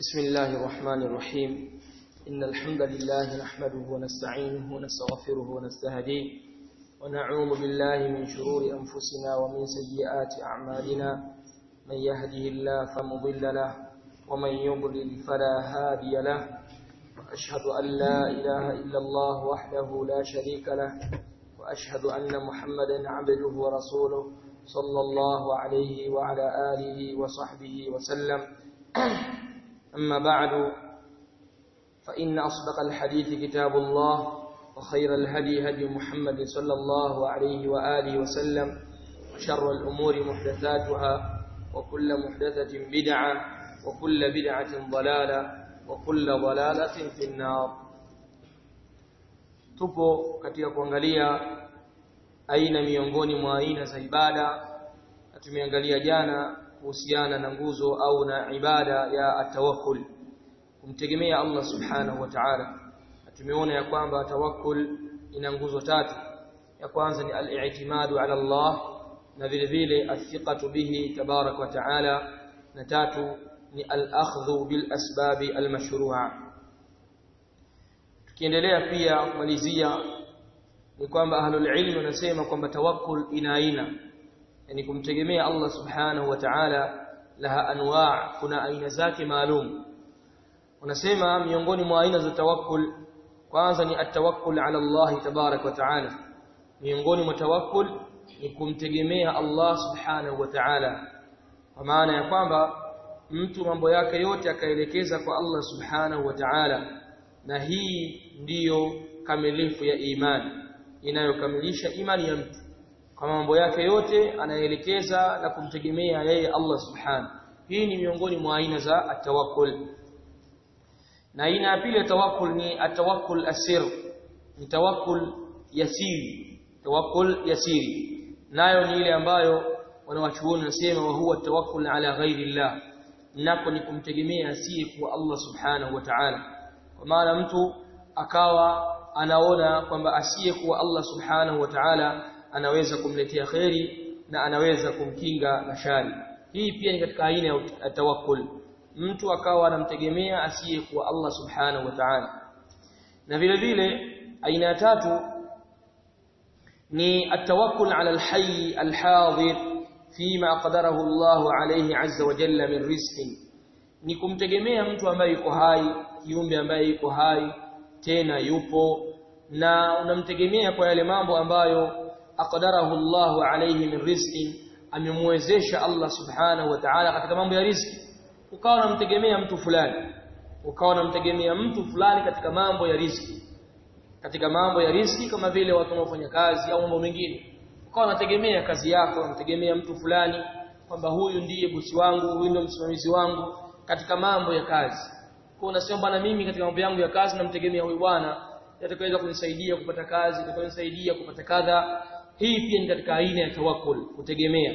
بسم الله الرحمن الرحيم إن الحمد لله نحمده ونستعينه ونستغفره ونستهديه ونعوذ بالله من شرور أنفسنا ومن سيئات أعمالنا من يهده الله فمضل له ومن يضلل فلا هادي له وأشهد أن لا إله إلا الله وحده لا شريك له وأشهد أن محمدا عبده ورسوله صلى الله عليه وعلى آله وصحبه وسلم أما بعد فإن أصدق الحديث كتاب الله وخير الهدي هدي محمد صلى الله عليه وآله وسلم وشر الأمور محدثاتها وكل محدثة بدعة وكل بدعة ضلالة وكل ضلالة في النار tupo katika kuangalia aina miongoni mwa aina za ibada na tumeangalia jana kuhusiana na nguzo au na ibada ya atawakkul kumtegemea Allah subhanahu wa ta'ala tumeona ya kwamba tawakkul ina nguzo tatu ya kwanza ni al-i'timadu ala Allah na vile vile athiqatu bihi tabarak wa ta'ala na tatu ni al-akhdhu bil asbabi al-mashru'a tukiendelea pia kumalizia ni kwamba ahlul ilm wanasema kwamba tawakkul ina aina yani kumtegemea Allah subhanahu wa ta'ala laha anwa' kuna aina zake maalum wanasema miongoni mwa aina za tawakkul kwanza ni atawakkul ala Allah tabarak wa ta'ala miongoni mwa tawakkul ni kumtegemea Allah subhanahu wa ta'ala kwa maana ya kwamba mtu mambo yake yote akaelekeza kwa Allah subhanahu wa ta'ala na hii ndiyo kamilifu ya imani inayokamilisha imani ya mtu kwa mambo yake yote anaelekeza na kumtegemea yeye Allah subhanahu hii ni miongoni mwa aina za atawakkul na aina ya pili ya tawakkul ni atawakkul asir ni tawakkul yasiri tawakkul yasiri nayo ni ile ambayo wanawachuoni wanasema wa huwa tawakkul ala ghairi Allah nako ni kumtegemea asiye kwa Allah subhanahu wa ta'ala kwa maana mtu akawa anaona kwamba asiye kuwa Allah subhanahu wa ta'ala anaweza kumletea kheri na anaweza kumkinga na shari hii pia ni katika aina ya tawakkul mtu akawa anamtegemea asiye kuwa Allah subhanahu wa ta'ala na vile vile aina ya tatu ni atawakkul ala alhayy alhadir fima qadarahu Allah alayhi azza wa jalla min rizqin ni kumtegemea mtu ambaye yuko hai kiumbe ambaye yuko hai tena yupo na unamtegemea kwa yale mambo ambayo aqdarahu Allah alayhi min rizqin amemwezesha Allah subhanahu wa ta'ala katika mambo ya riziki ukawa unamtegemea mtu fulani ukawa unamtegemea mtu fulani katika mambo ya riziki katika mambo ya riziki kama vile watu wanaofanya kazi au mambo mengine ukawa unategemea kazi yako unamtegemea mtu fulani kwamba huyu ndiye bosi wangu huyu ndiye msimamizi wangu katika mambo ya kazi kwa unasema bwana mimi katika mambo yangu ya kazi namtegemea huyu bwana atakayeweza kunisaidia kupata kazi atakayenisaidia kupata kadha hii pia ni katika aina ya tawakkul kutegemea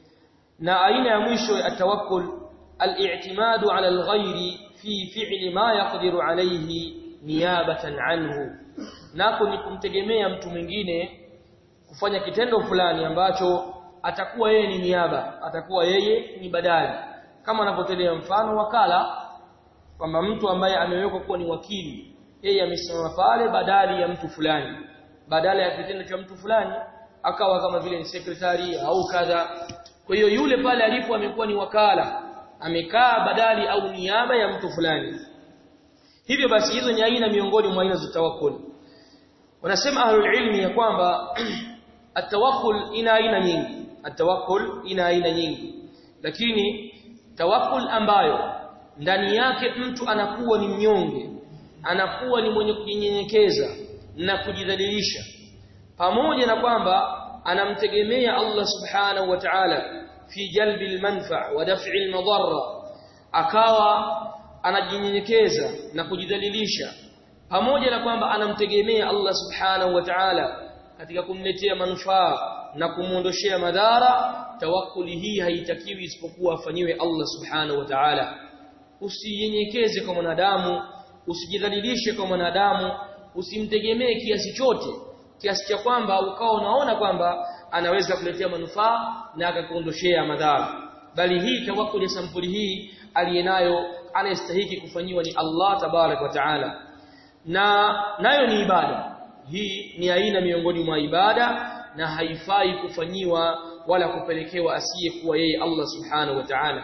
na aina ya mwisho ya tawakkul al-i'timadu ala al-ghayri fi fi'li ma yaqdiru alayhi niyabatan anhu nako ni kumtegemea mtu mwingine kufanya kitendo fulani ambacho atakuwa yeye ni niaba atakuwa yeye ni badali kama anavyotolea mfano wakala kwamba mtu ambaye amewekwa kuwa ni wakili yeye amesimama pale badali ya mtu fulani badala ya kitendo cha mtu fulani akawa kama vile ni sekretari au kadha kwa hiyo yule pale alipo amekuwa ni wakala amekaa badali au niaba ya mtu fulani hivyo basi hizo ni aina miongoni mwa aina za tawakkul wanasema ahlul ilmi ya kwamba atawakkul ina aina nyingi atawakkul ina aina nyingi lakini tawakkul ambayo ndani yake mtu anakuwa ni mnyonge anakuwa ni mwenye kujinyenyekeza na kujidhalilisha pamoja na kwamba anamtegemea Allah subhanahu wa ta'ala fi jalbi almanfa' wa daf'i almadarra akawa anajinyenyekeza na kujidhalilisha pamoja na kwamba anamtegemea Allah subhanahu wa ta'ala katika kumletea manufaa na kumuondoshea madhara tawakkuli hii haitakiwi isipokuwa afanyiwe Allah subhanahu wa ta'ala usinyenyekeze kwa mwanadamu usijidhalilishe kwa mwanadamu usimtegemee kiasi chote kiasi cha kwamba ukawa unaona kwamba anaweza kuletea manufaa na akakuondoshea madhara bali hii tawakkul ya sampuli hii aliyenayo anayestahiki kufanyiwa ni Allah tabarak wa taala na nayo ni ibada hii ni aina miongoni mwa ibada na haifai kufanyiwa wala kupelekewa asiyekuwa yeye Allah subhanahu wa ta'ala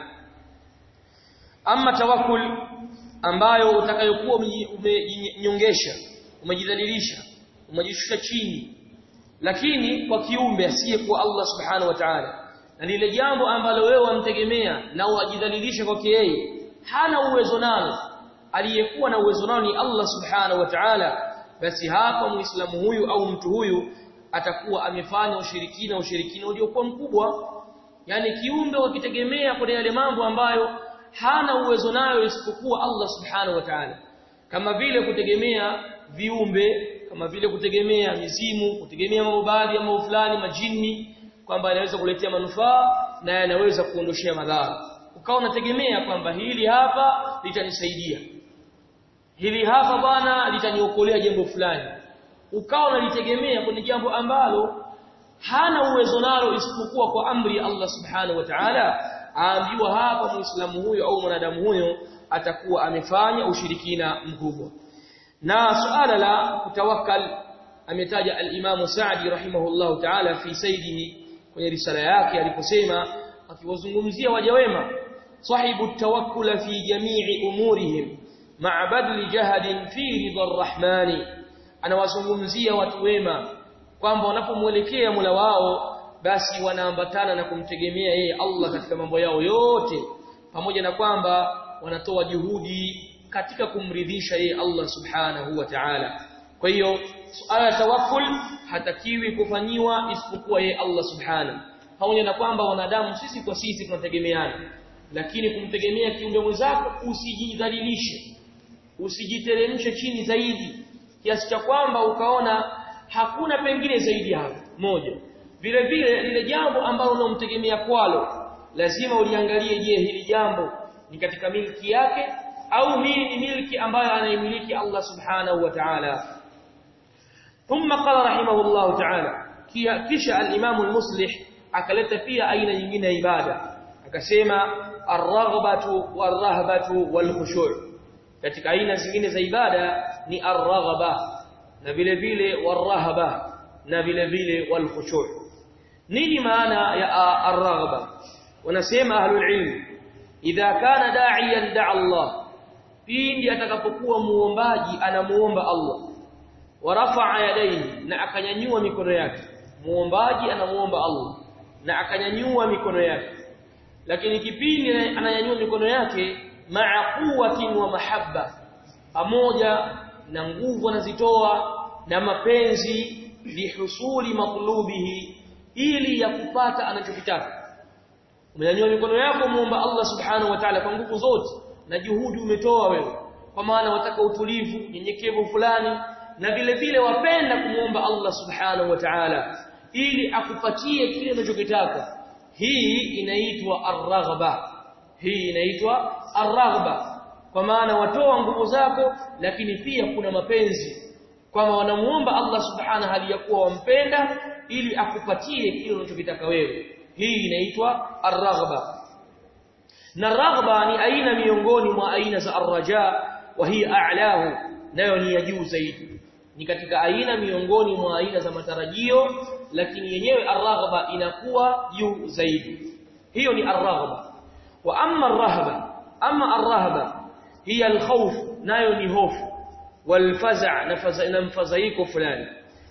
ama tawakkul ambayo utakayokuwa umenyongesha umejidhalilisha umejishusha chini lakini kwa kiumbe asiyekuwa Allah subhanahu wa ta'ala na lile jambo ambalo wewe wamtegemea na wajidhalilisha kwake yeye hana uwezo nalo aliyekuwa na uwezo nao ni Allah subhanahu wa ta'ala basi hapa muislamu huyu au mtu huyu atakuwa amefanya ushirikina ushirikina uliokuwa mkubwa yani kiumbe wakitegemea kwa yale mambo ambayo hana uwezo nayo isipokuwa Allah subhanahu wa ta'ala kama vile kutegemea viumbe kama vile kutegemea mizimu kutegemea mambo baadhi ya mambo fulani majini kwamba yanaweza kuletea manufaa na yanaweza kuondoshea madhara ukawa unategemea kwamba hili hapa litanisaidia hili hapa bwana litaniokolea jambo fulani ukawa unalitegemea kwenye jambo ambalo hana uwezo nalo isipokuwa kwa amri ya Allah subhanahu wa ta'ala aambiwa hapa muislamu huyo au mwanadamu huyo atakuwa amefanya ushirikina mkubwa na suala la kutawakkal ametaja al-Imam Sa'di rahimahullah ta'ala fi saydihi kwenye risala yake aliposema akiwazungumzia waja wema sahibu tawakkula fi jami'i umurihim ma'a badli jahadin fi ridha ar-rahmani anawazungumzia watu wema kwamba wanapomwelekea Mola wao basi wanaambatana na kumtegemea yeye Allah katika mambo yao yote pamoja na kwamba wanatoa juhudi katika kumridhisha yeye Allah subhanahu wa ta'ala kwa hiyo suala la tawakkul hatakiwi kufanyiwa isipokuwa yeye Allah subhanahu pamoja na kwamba wanadamu sisi kwa sisi tunategemeana lakini kumtegemea kiumbe mwenzako usijidhalilishe usijiteremshe chini zaidi kiasi cha kwamba ukaona hakuna pengine zaidi hapo moja vile vile lile jambo ambalo unamtegemea kwalo lazima uliangalie je hili jambo ni katika milki yake au hii ni milki ambayo anaimiliki Allah subhanahu wa ta'ala thumma qala rahimahullah ta'ala kisha al-imam al-muslih akaleta pia aina nyingine ya ibada akasema ar-raghbatu war-rahbatu wal-khushu' katika aina zingine za ibada ni ar-raghba na vile vile war-rahba na vile vile wal-khushu' nini maana ya ar-raghba wanasema ahlul ilm idha kana da'iyan da'a Allah pindi atakapokuwa muombaji anamuomba Allah warafa'a yadayhi na akanyanyua mikono yake muombaji anamuomba Allah na akanyanyua mikono yake lakini kipindi ananyanyua mikono yake ma'a quwwatin wa mahabba pamoja na nguvu anazitoa na mapenzi lihusuli matlubihi ili ya kupata anachokitaka umenyanyua mikono yako muomba Allah subhanahu wa ta'ala kwa nguvu zote na juhudi umetoa wewe kwa maana wataka utulivu nyenyekevu fulani na vile vile wapenda kumuomba Allah subhanahu wa ta'ala ili akupatie kile unachokitaka hii inaitwa ar-raghba hii inaitwa ar-raghba kwa maana watoa nguvu zako lakini pia kuna mapenzi kwamba wanamuomba Allah subhanahu hali ya kuwa wampenda ili akupatie kile unachokitaka wewe hii inaitwa ar-raghba na raghba ni aina miongoni mwa aina za ar-raja wa hiya a'lahu nayo ni ya juu zaidi ni katika aina miongoni mwa aina za matarajio lakini yenyewe ar-raghba inakuwa juu zaidi hiyo ni ar-raghba wa amma ar-rahba amma ar-rahba hiya al-khawf nayo ni hofu wal-faza' na mfadhaiko fulani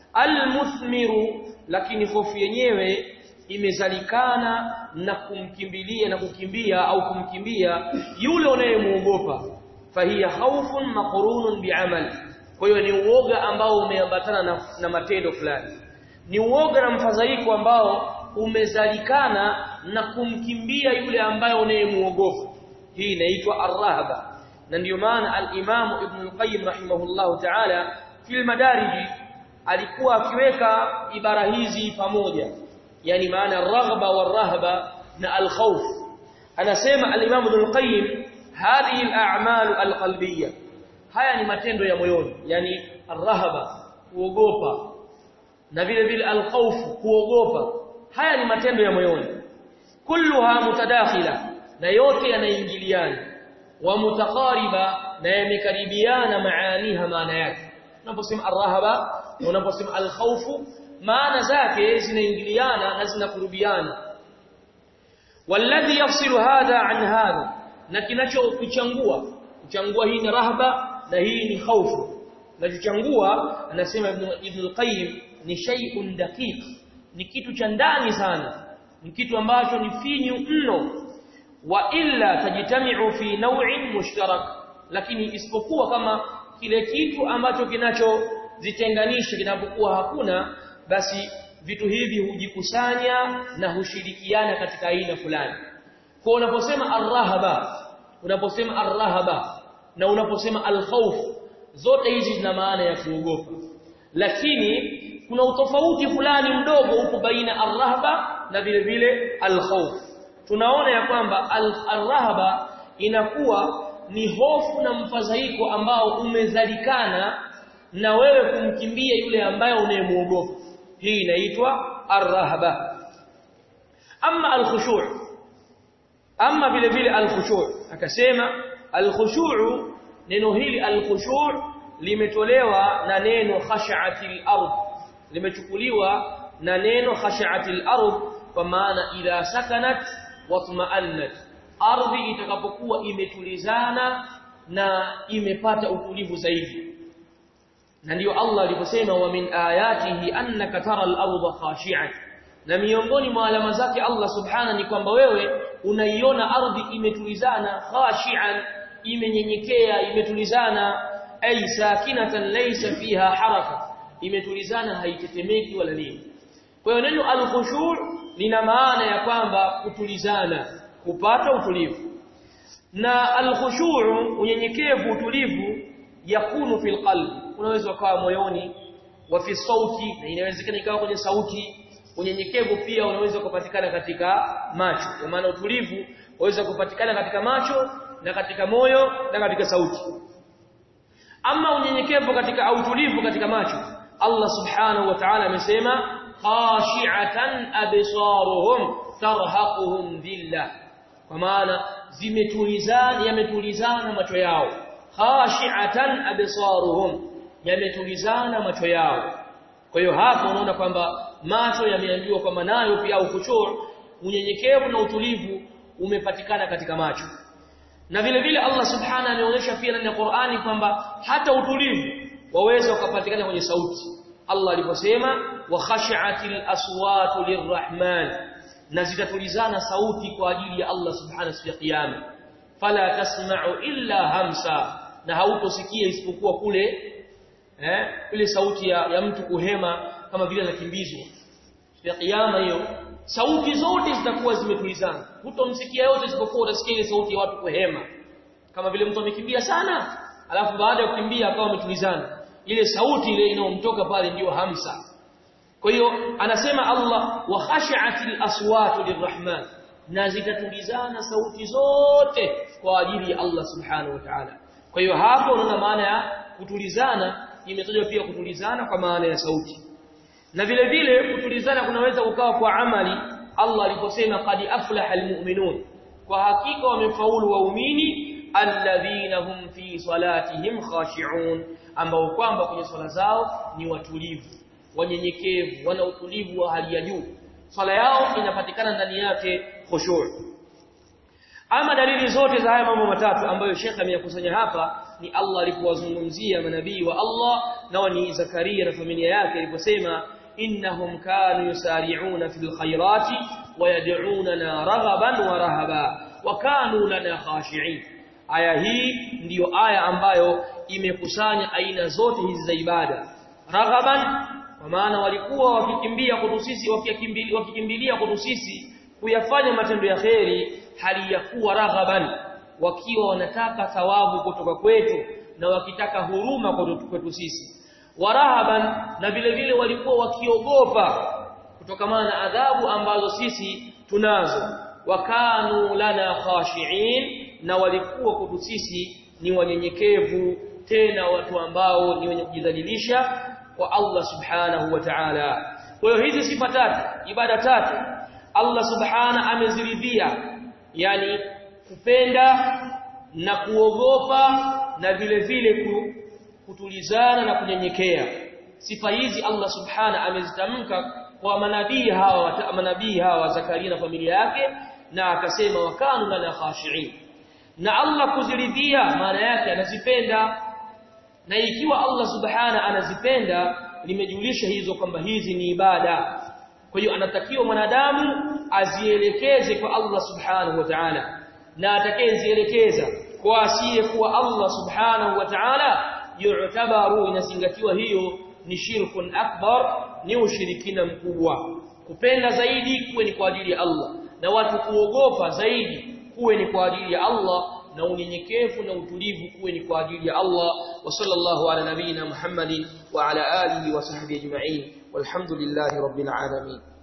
al-muthmiru lakini hofu yenyewe imezalikana na kumkimbilia na kukimbia au kumkimbia yule unayemuogopa fahiya khawfun maqrunun bi'amal kwa hiyo ni uoga ambao umeambatana na, na matendo fulani ni uoga na mfadhaiko ambao umezalikana na kumkimbia yule ambaye unayemuogopa hii inaitwa ar-rahba na ndiyo maana al-Imam Ibn al-Qayyim rahimahullahu ta'ala fil madariji alikuwa akiweka ibara hizi pamoja yani maana ar-raghba war-rahba na al-khawf anasema al-Imam Ibn al-Qayyim hadhihi al-a'mal al-qalbiyya haya ni matendo ya moyoni yani ar-rahba kuogopa na vile vile al-khawf kuogopa haya ni matendo ya moyoni kulluha mutadakhila na yote yanaingiliana wa mutaqariba na yamekaribiana maaniha maana yake unaposema arrahaba na unaposema alkhawfu maana zake zinaingiliana na zinakurubiana walladhi yafsilu hadha an hadha na kinachokuchangua kuchangua hii ni rahaba na hii ni khaufu na kuchangua anasema ibn ibn al-qayyim ni shay'un daqiq ni kitu cha ndani sana ni kitu ambacho ni finyu mno wa illa tajtami'u fi naw'in mushtarak lakini isipokuwa kama kile kitu ambacho kinachozitenganisha kinapokuwa hakuna basi vitu hivi hujikusanya na hushirikiana katika aina fulani kwa unaposema arrahaba unaposema arrahaba na unaposema alkhawf zote hizi zina maana ya kuogopa lakini kuna utofauti fulani mdogo upo baina arrahaba na vile vile alkhawf tunaona ya kwamba arrahaba inakuwa ni hofu na mfadhaiko ambao umezalikana na wewe kumkimbia yule ambaye unayemuogopa hii inaitwa arrahaba amma alkhushu' amma vile vile alkhushu' akasema alkhushu' neno hili alkhushu' limetolewa na neno khash'atil ard limechukuliwa na neno khash'atil ard kwa maana idha sakanat watma'annat ardhi itakapokuwa imetulizana na imepata utulivu zaidi na ndio Allah aliposema wa min ayatihi annaka tara al-ardha khashi'an na miongoni mwa alama zake Allah subhana ni kwamba wewe unaiona ardhi imetulizana khashi'an imenyenyekea imetulizana ay sakinatan laysa fiha haraka imetulizana haitetemeki wala nini kwa hiyo neno al-khushu' lina maana ya kwamba kutulizana kupata utulivu na al-khushu' unyenyekevu utulivu yakunu fil qalbi unaweza ukawa moyoni wa fi sauti na inawezekana ikawa kwenye sauti unyenyekevu pia unaweza kupatikana katika macho kwa maana utulivu unaweza kupatikana katika macho na katika moyo na katika sauti ama unyenyekevu katika au utulivu katika macho Allah subhanahu wa ta'ala amesema khashi'atan absaruhum tarhaquhum dhillah kwa maana zimetulizana yametulizana macho yao khashi'atan absaruhum yametulizana macho yao kwa hiyo hapo unaona kwamba macho yameambiwa kwamba nayo pia au kuchor unyenyekevu na utulivu umepatikana katika macho na vile vile Allah subhanahu ameonyesha pia ndani ya Qur'ani kwamba hata utulivu waweza ukapatikana kwenye sauti Allah aliposema wa khashi'atil aswatu lirrahman na zitatulizana sauti kwa ajili ya Allah subhanahu siku ya kiyama fala tasma'u illa hamsa na hautosikia isipokuwa kule eh ile sauti ya, ya mtu kuhema kama vile anakimbizwa ya kiyama hiyo sauti zote zitakuwa zimetulizana hutomsikia yote isipokuwa utasikia ile sauti ya watu kuhema kama vile mtu amekimbia sana alafu baada ya kukimbia akawa ametulizana ile sauti ile inayomtoka pale ndiyo hamsa kwa hiyo anasema Allah wa khashi'atil aswatu lirrahman na zitatulizana sauti zote kwa ajili ya Allah subhanahu wa ta'ala kwa hiyo hapo unaona maana ya kutulizana imetajwa pia kutulizana kwa maana ya sauti na vile vile kutulizana kunaweza kukawa kwa amali Allah aliposema qad aflaha almu'minun kwa hakika wamefaulu waumini alladhina hum fi salatihim khashi'un ambao kwamba kwenye swala zao ni watulivu wanyenyekevu wana utulivu wa hali ya juu swala yao inapatikana ndani yake khushu' ama dalili zote za haya mambo matatu ambayo Sheikh ameyakusanya hapa ni Allah alipowazungumzia manabii wa Allah nao ni Zakaria na familia yake aliposema innahum kanu yusari'una fil khairati wa yad'unana raghaban wa rahaba wa kanu lana khashi'in aya hii ndiyo aya ambayo imekusanya aina zote hizi za ibada raghaban kwa maana walikuwa wakikimbia kwetu sisi wakikimbilia wakikimbilia kwetu sisi kuyafanya matendo ya kheri hali ya kuwa raghaban wakiwa wanataka thawabu kutoka kwetu na wakitaka huruma kwetu sisi warahaban na vile vile walikuwa wakiogopa kutokamana na adhabu ambazo sisi tunazo wakanu lana khashiin na walikuwa kwetu sisi ni wanyenyekevu tena watu ambao ni wenye kujidhalilisha kwa Allah subhanahu wa ta'ala kwa hiyo hizi sifa tatu ibada tatu Allah subhana ameziridhia yani kupenda na kuogopa na vile vile kutulizana na kunyenyekea sifa hizi Allah subhana amezitamka kwa manabii hawa manabii hawa Zakaria na familia yake na akasema wakanu lana khashi'in na Allah kuziridhia maana yake anazipenda na ikiwa Allah subhana anazipenda limejulisha hizo kwamba hizi ni ibada kwa hiyo anatakiwa mwanadamu azielekeze kwa Allah subhanahu wa ta'ala na atakayezielekeza kwa asiye kuwa Allah subhanahu wa ta'ala yu'tabaru inazingatiwa hiyo ni shirkun akbar ni ushirikina mkubwa kupenda zaidi kuwe ni kwa ajili ya Allah na watu kuogopa zaidi kuwe ni kwa ajili ya Allah na unyenyekevu na utulivu kuwe ni kwa ajili ya Allah wa sallallahu ala nabina Muhammadin wa ala alihi wa sahbihi ajma'in walhamdulillahi rabbil alamin